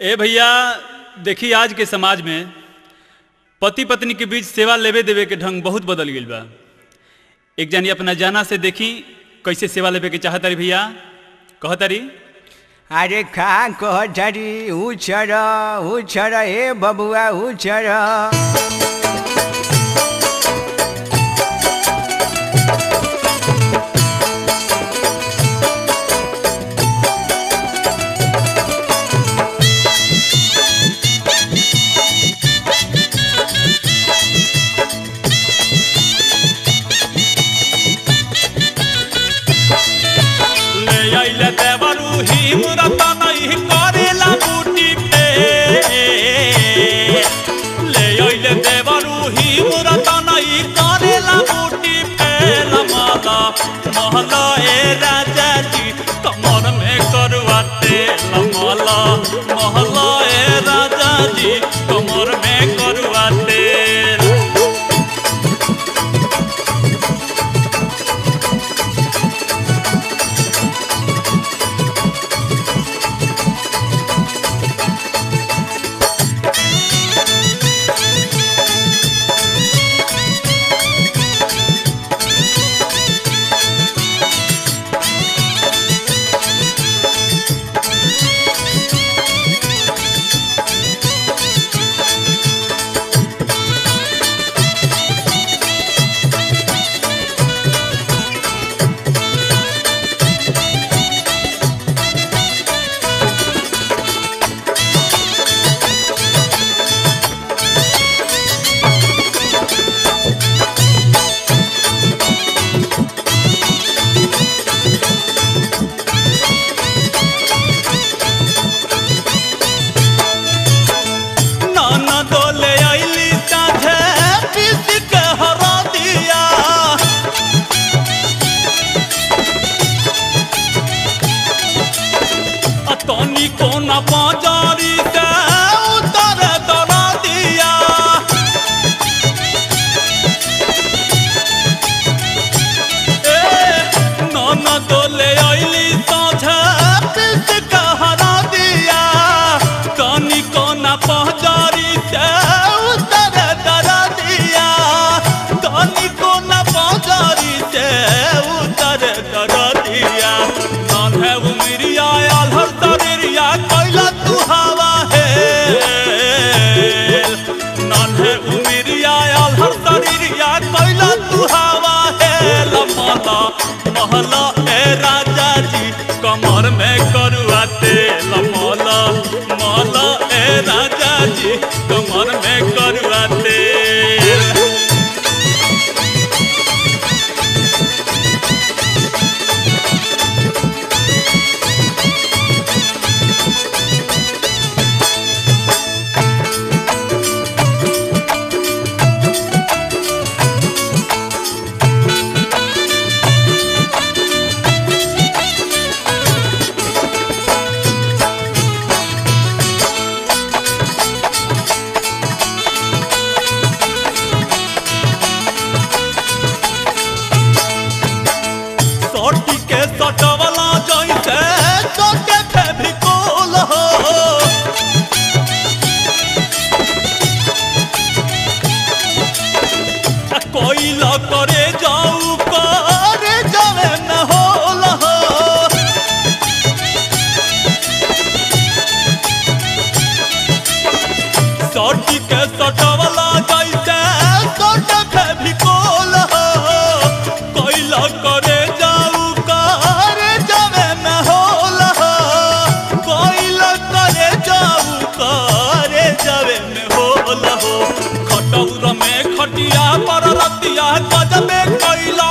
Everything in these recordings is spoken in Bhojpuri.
ए भैया देखी आज के समाज में पति पत्नी के बीच सेवा लेवे देवे के ढंग बहुत बदल गई बा एक जानी अपना जाना से देखी कैसे सेवा लेवे के चाहतारी भैया कहतारी अरे का कहतारी उछर उछर हे बबुआ उछर ले आइले देवरू ही मुरता नहीं करेला बूटी पे ले आइले देवरू ही मुरता नहीं करेला बूटी पे लमाला महला ए राजा जी कमर में करवाते लमाला महला ए राजा जी कमर में करवाते नाना दोले आइली साझे पीस के हरा दिया अतनी कोना बाजारी से उतर दरा दिया ए नाना दोले आइली साझे पीस के हरा दिया तनी कोना पहजारी से उतर दरा दिया तनी कोना पहजारी से उतर दरा दिया नान है उमरिया आल्हर तरिया कैला तू हवा है नान है उमरिया आल्हर तरिया कैला तू हवा है लमला महला ए राजा जी कमर में करुआते लमला महला ए राजा जी कमर में करुआते सोटी के सटवला जैसे सोटे फेविकोल हो आ कोई ल करे जाऊ करे जावे न होल हो सोटी के सटवला जैसे सोटे फेविकोल हो कोई ल करे जाऊ करे जावे न होल हो कोई ल करे जाऊ करे जावे न होल हो खटौर में खटिया पर रतिया गजबे कैला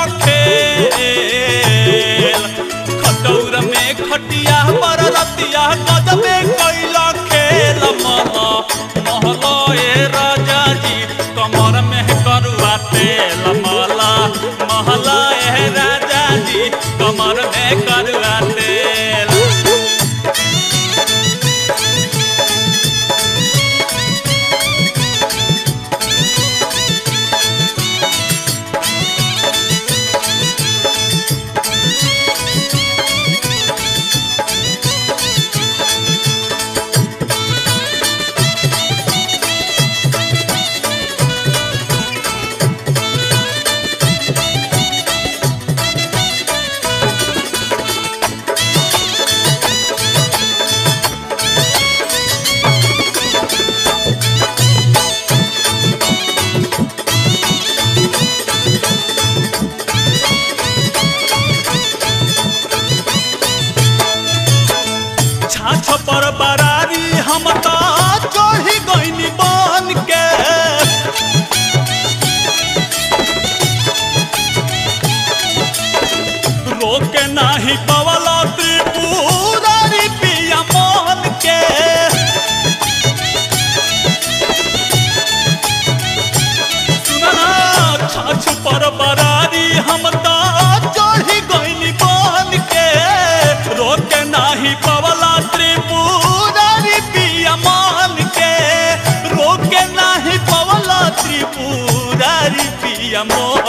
खेल खटौर में खटिया पर रतिया गजबे कैला खेल महला महला ए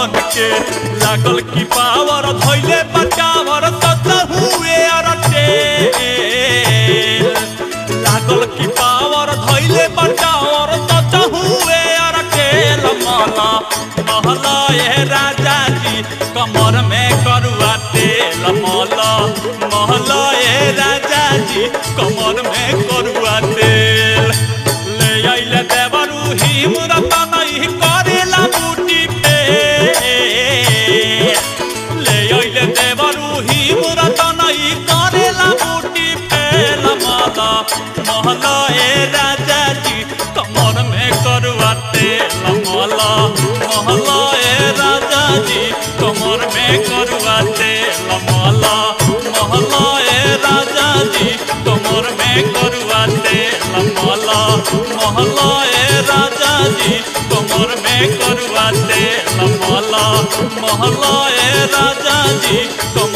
बन के लागल की पावर धैले बचावर सच हुए अरटे लागल की पावर धैले बचावर सच हुए अरटे माला महला ए राजा जी कमर में करुआ तेल माला महला ए राजा जी कमर में करुआ तेल ले आइले देवरू हिमरत नहीं करेला बूटी पे ले आइले देवरू हिमरत नहीं करेला बूटी फेल माला महला ए राजा जी कमर में करुआ तेल माला महला ए राजा जी कमर में करुआ तेल माला महला ए राजा जी कमर में करुआ तेल माला महला ए राजा जी कमर में करुआ तेल माला महला ए राजा जी कमर